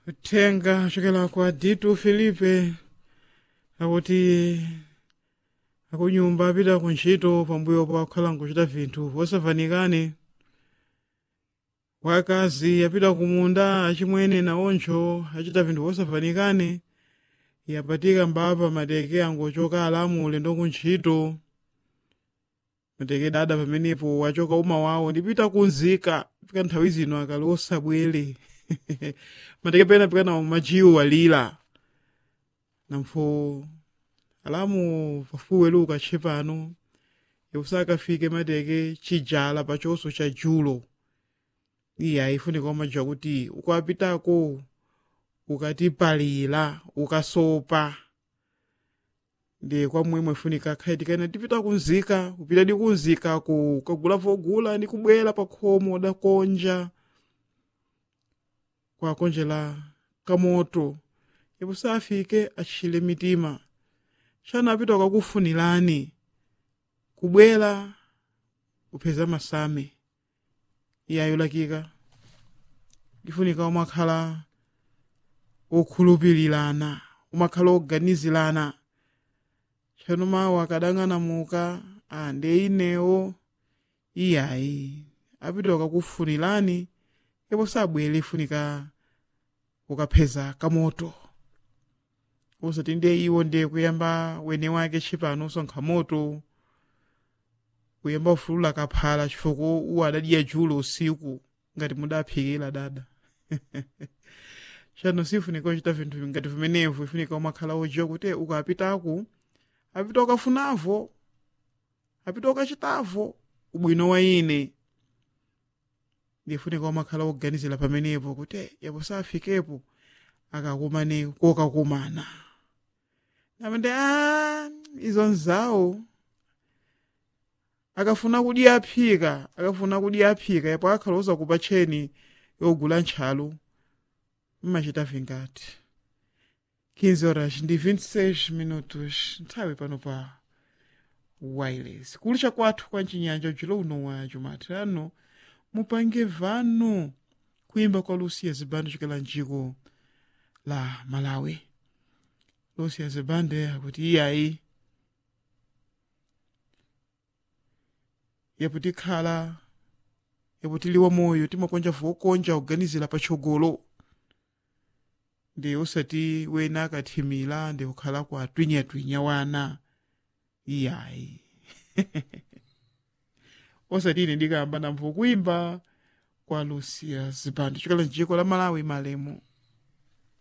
uthenga chokela kwa ditu filipe akuti akunyumba apita ku ntchito pambuyo pa kukhala nkuchita vinthu vosafanikane wakazi apita ku munda achimwene naoncho achita vinthu vosafanikane yapatika mbapa mateke angochoka alamu ulendo ku ntchito mateke dada pamenepo wachoka uma wawo ndipita kunzika pika nthawi zino akali osabwere mateke pena pikana majiwo walira nampho alamu pafuweluka tshepano yakusakafike mateke chijala pachonso cha julo iya ifunika umajiwa kuti ukapitako ukatipalira ukasopa ndi kwamwemwe ifunika khaitikana tipita kunzika kupita di kunzika ku kagula vogula ndi kubwera pa khomo dakonja kwakonjera kamoto ipo safike achile mitima chana apita ukakufunirani kubwera kupeza masame iyayo lakika ifunika umakhala okhulupirirana umakhala oganizirana tchano mawu akadang'anamuka ande inewo iyayi apita ukakufunirani ipo sabwere ifunika ukapeza kamoto usati ndiye iwo ndiye kuyamba wene wake tshipano usonkha moto kuyamba ufulula kaphala chifukwa uwo adadiya julo usiku ngati mudaphikira dada chano sifunika uchita vinthu ngati vimenevo ifunika umakhala ojiwa kuti ukapitaku apita ukafunavo apita ukachitavo ubwino wa ine ndifunika umakhala oganizira pamenepo kuti yapo safikepo akakumane kokakumana namende a izo nzawo akafuna kudi aphika akafuna kudi aphika yapo akhala uzakupatcheni yogula ntchalu mmachita vingati 15 horas ndi 26 minutos nthawi pano pa wireless kulisha kwathu kwa mchinyanja ujulo uno wa jumatano mupange vano kuimba kwa lucia zibando chokela mdziko la malawi lucia zibande akuti iyayi yaputikhala yaputiliwa moyo timakonja vokonja kuganizira patsogolo ndi usati wena akathimira ndi kukhala kwa twinyatwinya wana iyayi osati ine ndikamba namvo kuimba kwa lucia zibando chokela mdziko la malawi malemu